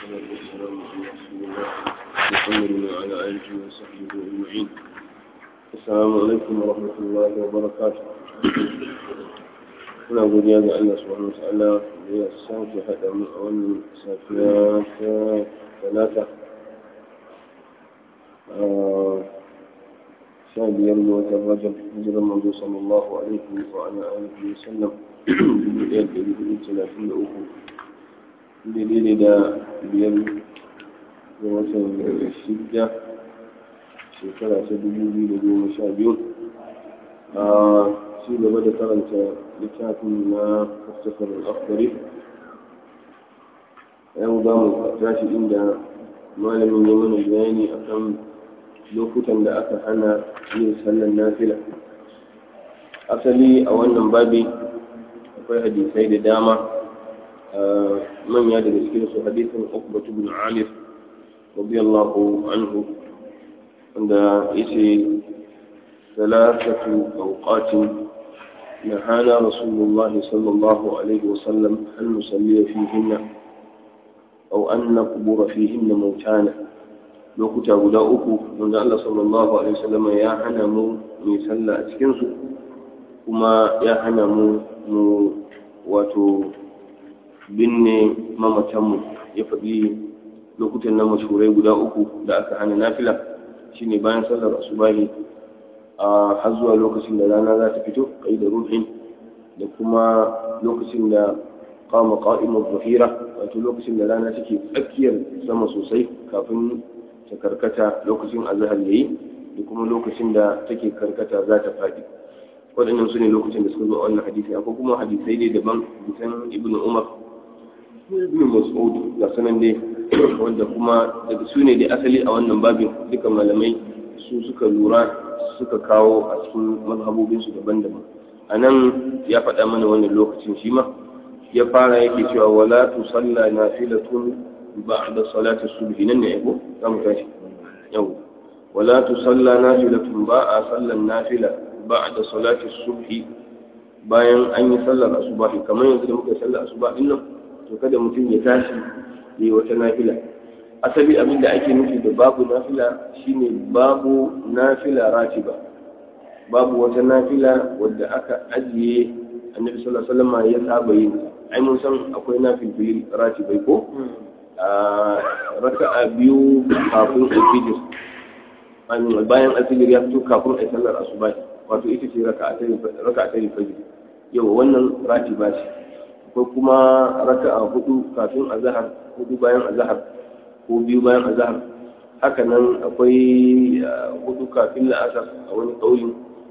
والصلاة والسلام على رسول الله محمد وعلى آله وصحبه أجمعين السلام عليكم ورحمة الله وبركاته muna godiya ga Allah subhanahu wa ta'ala da ya sake haɗa mu a wannan safiya ta talata sha biyar ga watan rajab hijiran manzo sallallahu alaihi wa ala alihi wa sallam dubu ɗaya da dubu talatin da uku daidai da biyar ga watan shidda shekara ta dubu biyu da goma sha biyu a ci gaba da karanta littafin na mustafar al'afdari yau za mu tashi inda malamin ya mana bayani akan lokutan da aka hana yin sallan nafila asali a wannan babi akwai hadisai da dama manya daga cikin su hadisin ukbatu bin alif radiyallahu anhu wanda yace ثلاثة أوقات نهانا رسول الله صلى الله عليه وسلم أن نصلي فيهن أو أن نقبر فيهن موتانا lokuta guda uku wanda Allah sallallahu alaihi wasallam ya hana mu mu sallah a cikin su kuma ya hana mu mu wato binne mamatan mu ya faɗi lokutan na mashhurai guda uku da aka hana nafila shine bayan sallar asubahi a har zuwa lokacin da rana za ta fito kai da ruhin da kuma lokacin da kama qa'imul zahira wato lokacin da rana take tsakiyar sama sosai kafin ta karkata lokacin azhar yayi da kuma lokacin da take karkata za ta faɗi waɗannan su ne lokacin da suka zo a wannan hadisi akwai kuma hadisai dai daban bisan ibnu umar ibnu mas'ud ga sanan dai wanda kuma daga su ne dai asali a wannan babin duka malamai su suka lura suka kawo a cikin mazhabobinsu daban-daban a nan ya faɗa mana wannan lokacin shi ma ya fara yake cewa wala tu salla nafilatun ba'da salati subhi nan ne yabo za mu tashi yau wala tu salla nafilatun ba a sallan nafila ba'da salati subhi bayan an yi sallar asubahi kamar yanzu da muka sallar asubahi nan to kada mutum ya tashi yi wata nafila asali abin da ake nufi da babu nafila shine babu nafila ratiba babu wata nafila wadda aka ajiye annabi sallallahu alaihi wasallam ya saba yin ai mun san akwai nafil ratibai ko a raka'a biyu kafin alfijir bayan alfijir ya fito kafin ai sallar asuba wato ita ce raka'a ta fajr yau wannan ratiba ce akwai kuma raka'a hudu kafin azhar hudu bayan azhar ko biyu bayan azhar haka nan akwai hudu kafin la'asar a wani ƙauyin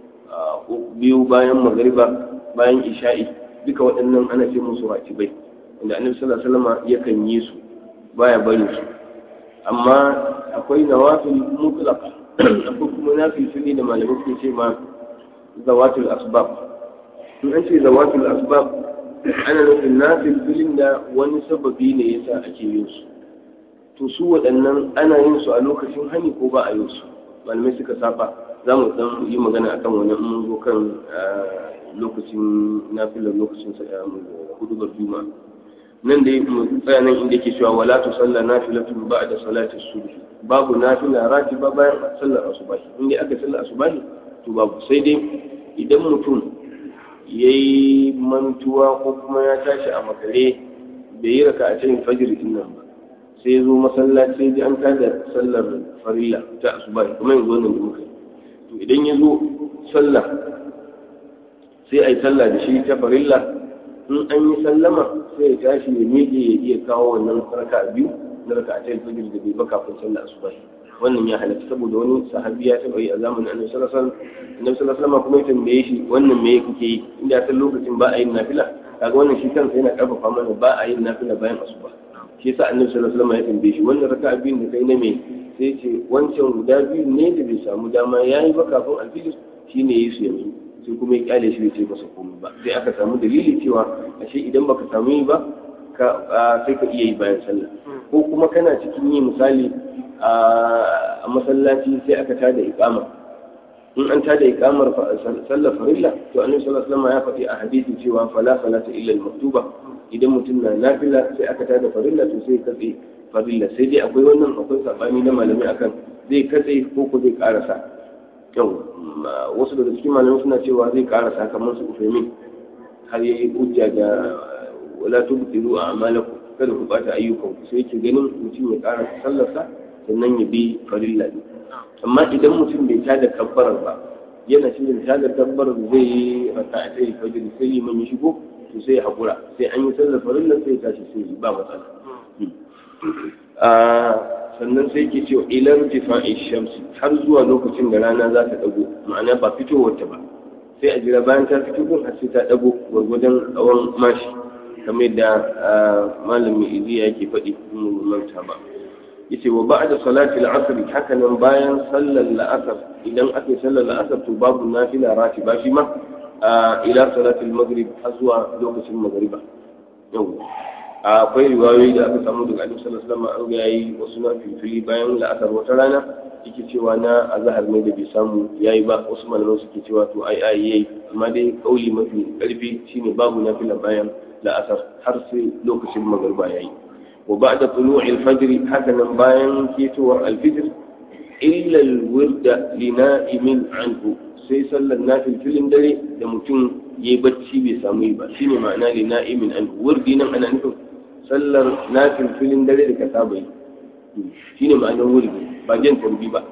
biyu bayan magariba bayan isha'i duka waɗannan ana ce musu ratibai wanda annabi sallallahu alaihi wasallam yakan yi su baya barin su amma akwai nawafil mutlaqa akwai kuma nafil fili da malamai suke ce ma zawatul asbab in an ce zawatul asbab ana nufin nafil filin da wani sababi ne yasa ake yin su to su waɗannan ana yin su a lokacin hani ko ba a yin su malamai suka saba za mu dan yi magana akan wani mun zo kan lokacin nafilar lokacin hudubar juma nan da mu tsaya nan inda yake cewa wala tu salla nafilatun ba'da salati subh babu nafila ratiba bayan sallar asubahi inda aka sallar asubahi to babu sai dai idan mutum yayi mantuwa ko kuma ya tashi a makare bai yi raka a cikin fajr din nan ba sai zo masallaci ji an tada sallar farilla ta asuba kuma yanzu wannan da muka to idan ya zo sallah sai a yi sallah da shi ta farilla in an yi sallama sai ya tashi ya miƙe ya iya kawo wannan raka biyu na raka a cikin fajr da bai ba kafin sallar asuba wannan ya halatta saboda wani sahabi ya taɓa yi a zamanin annabi sallallahu alaihi wasallam annabi sallallahu alaihi wasallam kuma ya tambaye shi wannan me kake yi inda ta lokacin ba a yin nafila kaga wannan shi kansa yana karfafa mana ba a yin nafila bayan asuba shi yasa annabi sallallahu alaihi wasallam ya tambaye shi wannan raka'a biyun da kai na me sai ce wancan guda biyu ne da bai samu dama yayi ba kafin alfijir shine yi su yanzu sai kuma ya kyale shi bai ce masa komai ba sai aka samu dalili cewa ashe idan baka samu yi ba ka sai ka iya yi bayan sallah ko kuma kana cikin yi misali a masallaci sai aka tada iqama in an tada iqamar sallar farilla to annabi sallallahu alaihi wasallam ya faɗi a hadisi cewa fala salata illa al-maktuba idan mutum na nafila sai aka tada farilla to sai katse farilla sai dai akwai wannan akwai sabani na malamai akan zai katse ko ko zai karasa yau wasu daga cikin malamai suna cewa zai karasa kamar su ufemin har yayi hujja da wala tubtilu a'malakum kada ku bata ayyukan ku sai yake ganin mutum ya karasa sallarsa sannan ya bi farilla ne amma idan mutum bai tada kabbarar ba yana shirin tada kabbarar zai yi raka'atai fajr sai liman ya shigo to sai ya hakura sai an yi sallar farilla sai ya tashi sai ba matsala sannan sai ke cewa ilar jifa'i shamsi har zuwa lokacin da rana za ta dago ma'ana ba fitowar ta ba sai a jira bayan ta fito kun har sai ta dago gwargwadon tsawon mashi kamar da malamin iziya yake faɗi mun manta ba yace wa ba'da salati al-asr haka nan bayan sallar la'asar idan aka sallar la'asar to babu nafila ratiba shi ma ila salati al-maghrib har zuwa lokacin magriba yau akwai riwayoyi da aka samu daga Annabi sallallahu alaihi wasallam an ga yayi wasu na fituli bayan la'asar wata rana yake cewa na azhar ne da bai samu yayi ba wasu malamai suke cewa to ai ai yayi amma dai kauli mafi karfi shine babu nafila bayan la'asar har sai lokacin magriba yayi وبعد طلوع الفجر حسنا باين كيتو الفجر إلا الورد لنائم عنه sai sallar nafil filin dare da mutum ya yi bacci bai samu yi ba shi ne ma'ana li na'imin an wurdi nan ana nufin sallar nafil filin dare da ka saba yi shi ne ma'anar wurdi ba jan tarbi ba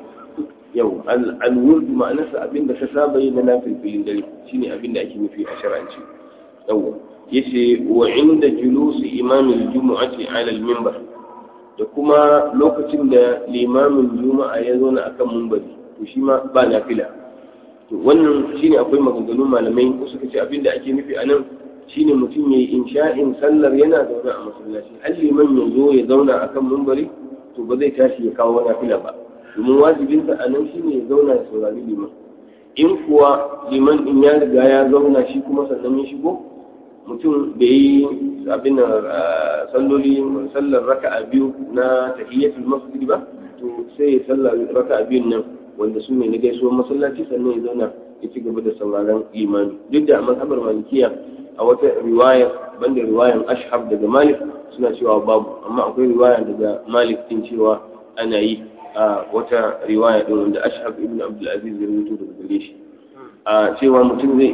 yau al wurdi ma'anarsa abin da ka saba yi na nafil filin dare shi ne abin da ake nufi a shar'anci yawwa yace wa inda julusi imamil jumu'ati ala al-minbar da kuma lokacin da limamin juma'a ya zo na akan minbari to shi ma ba nafila to wannan shine akwai maganganun malamai ko suka ce abin da ake nufi anan shine mutum yayi insha'in sallar yana zaune a masallaci har liman ya zo ya zauna akan minbari to ba zai tashi ya kawo nafila ba domin wajibinsa anan shine ya zauna ya saurari liman in kuwa liman in ya riga ya zauna shi kuma sannan ya shigo mutum bai yi abin salloli sallar raka'a biyu na tahiyyatul masjid ba to sai ya sallar raka'a biyun nan wanda su ne na gaisuwar masallaci sannan ya zauna ya ci gaba da sauraron imani duk da a mazhabar malikiya a wata riwaya banda riwayan ashhab daga malik suna cewa babu amma akwai riwaya daga malik din cewa ana yi a wata riwaya din wanda ashhab ibn abdul aziz ya rubuto daga gare shi a cewa mutum zai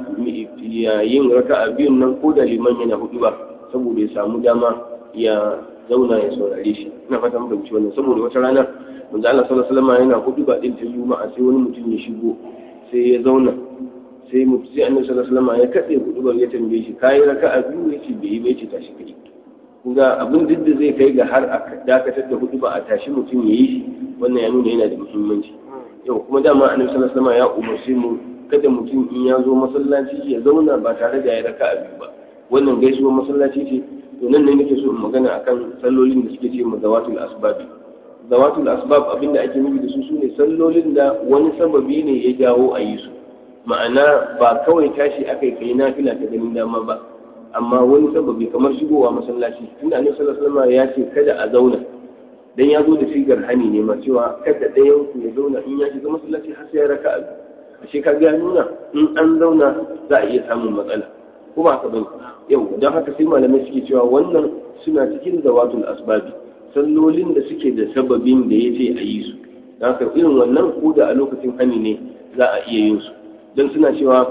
iya yin raka'a biyun nan ko da liman yana hudu ba saboda ya samu dama ya zauna ya saurare shi ina fata muka wuce wannan saboda wata rana manzo Allah sallallahu alaihi wasallam yana hudu ba din ta juma'a sai wani mutum ya shigo sai ya zauna sai mutum sai annabi sallallahu alaihi wasallam ya katse hudu ba ya tambaye shi kai raka'a biyu yace bai yi bai ce tashi kai kuga abin duk da zai kai ga har a dakatar da hudu ba a tashi mutum ya yi shi wannan ya nuna yana da muhimmanci yau kuma dama annabi sallallahu alaihi wasallam ya umarce mu kada mutum in ya zo masallaci ya zauna ba tare da ya raka biyu ba wannan gaisuwar masallaci ce to nan ne nake so in magana akan sallolin da suke ce mu zawatul asbab zawatul asbab abinda ake nufi da su sune sallolin da wani sababi ne ya jawo a yi su ma'ana ba kawai tashi aka yi kai nafila ta ganin dama ba amma wani sababi kamar shigowa masallaci tunda annabi sallallahu alaihi wasallam ya ce kada a zauna dan ya zo da sigar hani ne ma cewa kada ɗayan ku ya zauna in ya shiga masallaci har sai ya raka abu ashe ka ga nuna in an zauna za a iya samun matsala ko ba haka bane yau don haka sai malamai suke cewa wannan suna cikin zawatul asbabi sallolin da suke da sababin da ya ce a yi su don haka irin wannan ko da a lokacin hani ne za a iya yin su don suna cewa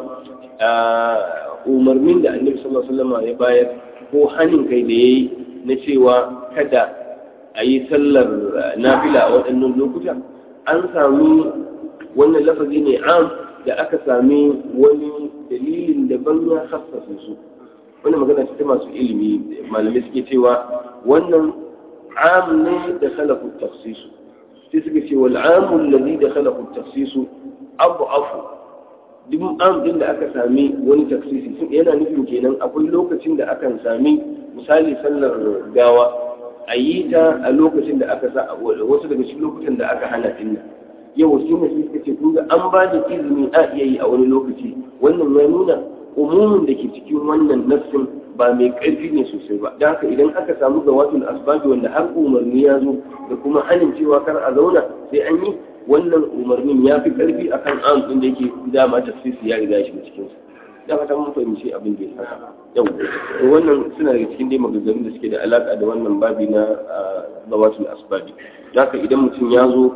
umarnin da annabi sallallahu alaihi wasallam ya bayar ko hanin kai da yayi na cewa kada a yi sallar nafila a waɗannan lokuta an sami wannan lafazi ne am da aka sami wani dalilin daban ya hassasa su wannan magana ce ta masu ilimi malamai suke cewa wannan am ne da khalafu tafsisu sai suka ce wal amu alladhi da khalafu tafsisu abu afu duk am din da aka sami wani tafsisi yana nufin kenan akwai lokacin da akan sami misali sallar gawa a yi ta a lokacin da aka sa wasu daga cikin lokutan da aka hana din nan yau shi ne shi suka ce kun ga an ba da izini a iya yi a wani lokaci wannan ya nuna umumin da ke cikin wannan nassin ba mai ƙarfi ne sosai ba da haka idan aka samu gawatul asbabi wanda har umarni ya zo da kuma hanin cewa kar a zauna sai an yi wannan umarnin ya fi ƙarfi akan am ɗin da yake dama tafsiri ya riga shi cikin sa da fata mun fahimci abin da ya sa yau to wannan suna daga cikin dai maganganun da suke da alaka da wannan babi na zawatul asbabi haka idan mutum ya zo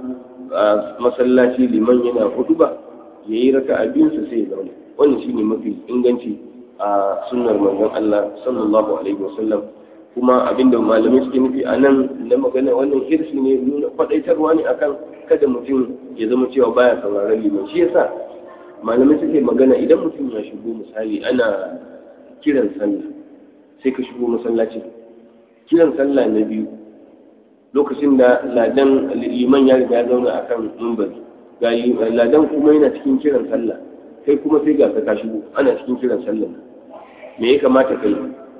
masallaci liman yana hudu ba ya yi raka a biyunsa sai ya zauna wannan shine mafi inganci a sunnar manzon Allah sallallahu alaihi wasallam kuma abinda malamai suke nufi a nan na magana wannan hirsi ne nuna kwadaitarwa ne akan kada mutum ya zama cewa baya sauraron liman shi yasa malamai suke magana idan mutum ya shigo misali ana kiran sallah sai ka shigo masallaci kiran sallah na biyu lokacin da ladan liman ya riga ya zauna akan mumbari ga ladan kuma yana cikin kiran sallah kai kuma sai ga ka shigo ana cikin kiran sallah me ya kamata kai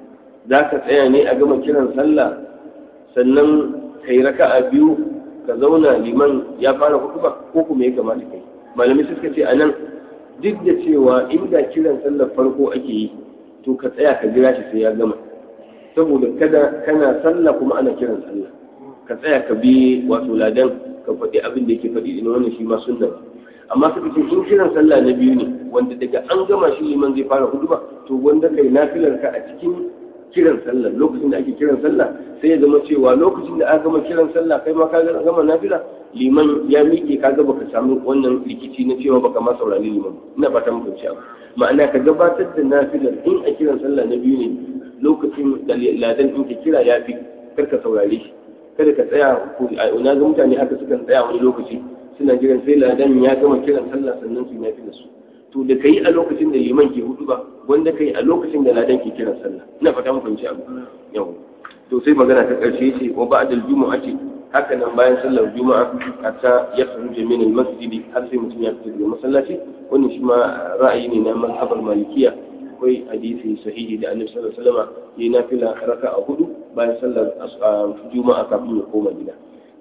za ka tsaya ne a gama kiran sallah sannan kai raka'a biyu ka zauna liman ya fara hutuba ko kuma ya kamata kai malamai suka ce a nan duk da cewa inda kiran sallar farko ake yi to ka tsaya ka jira shi sai ya gama saboda kada kana sallah kuma ana kiran sallah ka tsaya ka bi wato ladan ka faɗi abin da yake faɗi ina wannan shi ma sunna amma suka ce in kiran sallah na biyu ne wanda daga an gama shi liman zai fara huduba to wanda kai nafilar ka a cikin kiran sallah lokacin da ake kiran sallah sai ya zama cewa lokacin da aka gama kiran sallah kai ma ka gama nafila liman ya miƙe ka ga baka samu wannan rikici na cewa baka ma saurari liman ina fata muku ci abu ma'ana ka gabatar da nafilar in a kiran sallah na biyu ne lokacin da ladan in ka kira ya fi kar ka saurare shi kada ka tsaya ko na ga mutane haka sukan tsaya wani lokaci suna jiran sai ladan ya gama kiran sallah sannan su nafi da su to da kai a lokacin da liman ke hudu ba wanda kai a lokacin da ladan ke kiran sallah ina fata mun fahimci abu yau to sai magana ta karshe ce wa ba'da al-jumu'a ce haka nan bayan sallar juma'a hatta ya kharuja min al-masjid har sai mutum ya fita daga masallaci wannan shi ma ra'ayi ne na mazhabar malikiya akwai hadisi sahihi da annabi sallallahu alaihi wasallam yayi nafila raka'a hudu bayan sallar juma'a kafin ya koma gida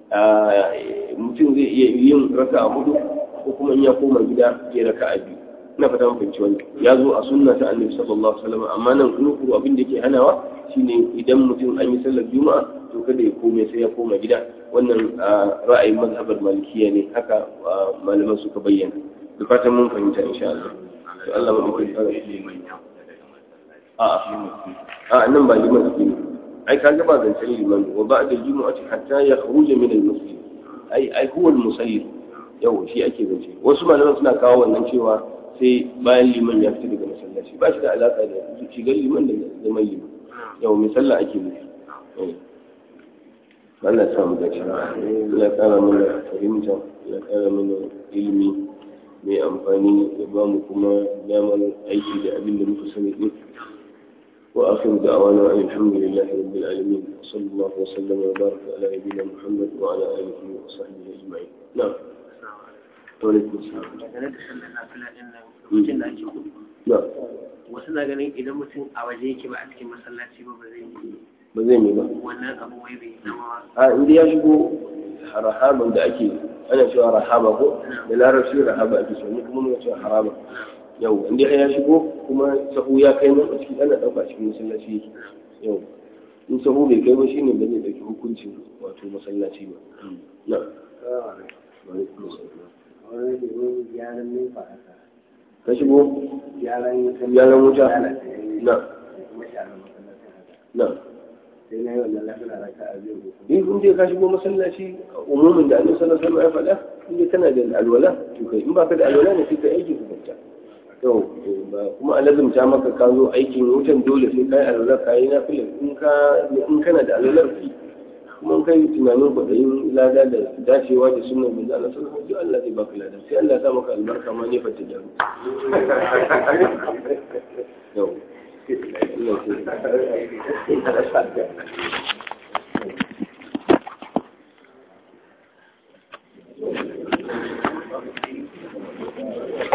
mutum zai iya yin raka'a hudu ko kuma in ya koma gida ya raka'a biyu ina fata mun fahimci wani ya zo a sunna ta annabi sallallahu alaihi wasallam amma nan kuru abin da ke hanawa shine idan mutum an yi sallar juma'a to kada ya kome sai ya koma gida wannan ra'ayin mazhabar malikiya ne haka malaman suka bayyana da fatan mun fahimta insha Allah to Allah mu kai fara a a nan ba liman suke ne ai ka ga ba zancen liman wa ba'da al-jumu'ati hatta yakhruja min al-masjid ai ai huwa al-musalli yau shi ake zance wasu malaman suna kawo wannan cewa sai bayan liman ya fita daga masallaci ba shi da alaka da shigar liman da zaman liman yau mai sallah ake nufi Allah ya samu dace ya kara mana fahimta ya kara mana ilimi mai amfani ya ba mu kuma damar aiki da abin da muka sani din wa akhiru da'wana alhamdulillahi rabbil alamin sallallahu wa sallam wa baraka ala nabiyyina muhammad wa ala alihi wa sahbihi ajma'in na'am wa alaikum assalam dangane da sallar nafila din nan lokacin da ake hudu na'am wasu na ganin idan mutum a waje yake ba a cikin masallaci ba ba zai yi ba zai mai ba wannan abu wai bai zama a inda ya shigo rahaban da ake ana cewa rahaba ko da larabci rahaba ake so kuma muna cewa haraba yau inda ya shigo kuma sahu ya kai nan a cikin ana dauka cikin masallaci yake yau in sahu bai kai ba shine ba zai dauki hukuncin wato masallaci ba na ka shigo gyaran wuta na na sai na yi wannan lafiya raka a biyu in kun je ka shigo masallaci umumin da annabi sallallahu alaihi wasallam ya faɗa in dai kana da alwala to kai in baka da alwala ne sai ka aiki ka fita to ba kuma alazumta maka ka zo aikin wutan dole sai kai alwala ka yi nafila in ka in kana da alwalar ki kuma in kai tunanin kwaɗayin lada da dacewa da sunan manzo Allah sallallahu alaihi wasallam Allah zai baka lada sai Allah ya sa maka albarka ma ne fata jaru yau Allah ya